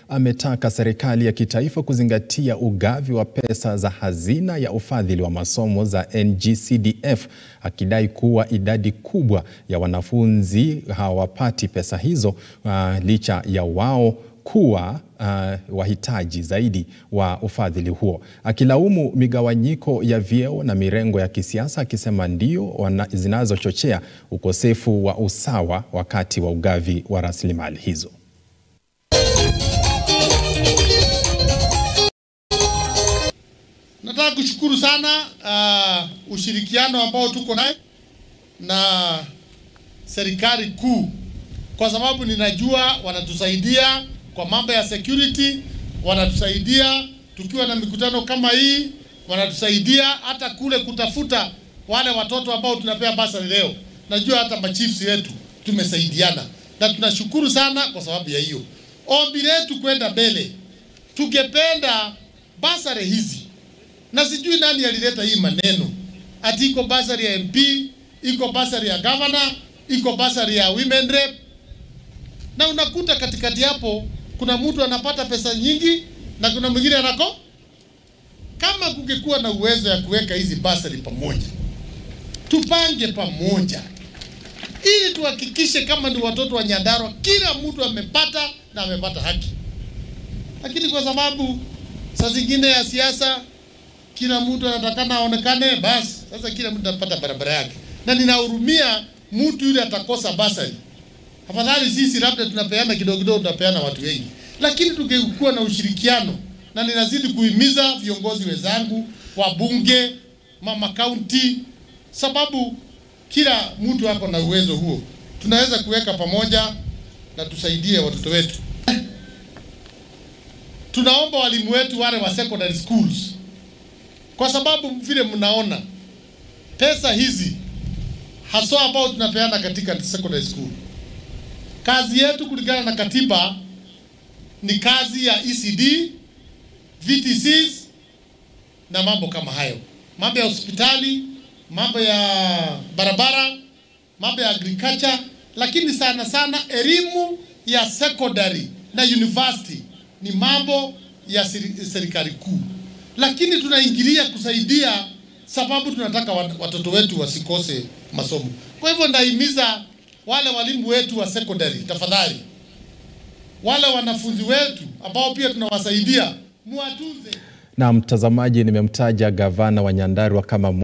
ametaka serikali ya kitaifa kuzingatia ugavi wa pesa za hazina ya ufadhili wa masomo za NG-CDF, akidai kuwa idadi kubwa ya wanafunzi hawapati pesa hizo uh, licha ya wao kuwa uh, wahitaji zaidi wa ufadhili huo, akilaumu migawanyiko ya vyeo na mirengo ya kisiasa, akisema ndio zinazochochea ukosefu wa usawa wakati wa ugavi wa rasilimali hizo. Nataka kushukuru sana uh, ushirikiano ambao tuko naye na serikali kuu, kwa sababu ninajua wanatusaidia kwa mambo ya security, wanatusaidia tukiwa na mikutano kama hii, wanatusaidia hata kule kutafuta wale watoto ambao tunapea basari leo. Najua hata machiefs wetu tumesaidiana, na tunashukuru sana kwa sababu ya hiyo. Ombi letu kwenda mbele, tungependa basari hizi, na sijui nani alileta hii maneno ati iko basari ya MP, iko basari ya governor, iko basari ya women rep, na unakuta katikati hapo kuna mtu anapata pesa nyingi na kuna mwingine anako. Kama kungekuwa na uwezo ya kuweka hizi basari pamoja, tupange pamoja, ili tuhakikishe kama ni watoto wa Nyandarua kila mtu amepata na amepata haki. Lakini kwa sababu saa zingine ya siasa, kila mtu anatakana aonekane, basi sasa kila mtu anapata barabara yake, na ninahurumia mtu yule atakosa basari. Afadhali sisi labda tunapeana kidogo kidogo, tunapeana watu wengi, lakini tungekuwa na ushirikiano, na ninazidi kuhimiza viongozi wenzangu, wabunge, mama kaunti, sababu kila mtu ako na uwezo huo, tunaweza kuweka pamoja na tusaidie watoto wetu. Tunaomba walimu wetu wale wa secondary schools, kwa sababu vile mnaona pesa hizi haswa ambao tunapeana katika secondary school kazi yetu kulingana na katiba ni kazi ya ECD, VTCs na mambo kama hayo, mambo ya hospitali, mambo ya barabara, mambo ya agriculture, lakini sana sana elimu ya secondary na university ni mambo ya serikali kuu, lakini tunaingilia kusaidia sababu tunataka watoto wetu wasikose masomo. Kwa hivyo ndahimiza wale walimu wetu wa secondary, tafadhali, wale wanafunzi wetu ambao pia tunawasaidia muwatunze. Na mtazamaji, nimemtaja gavana wa Nyandarua kama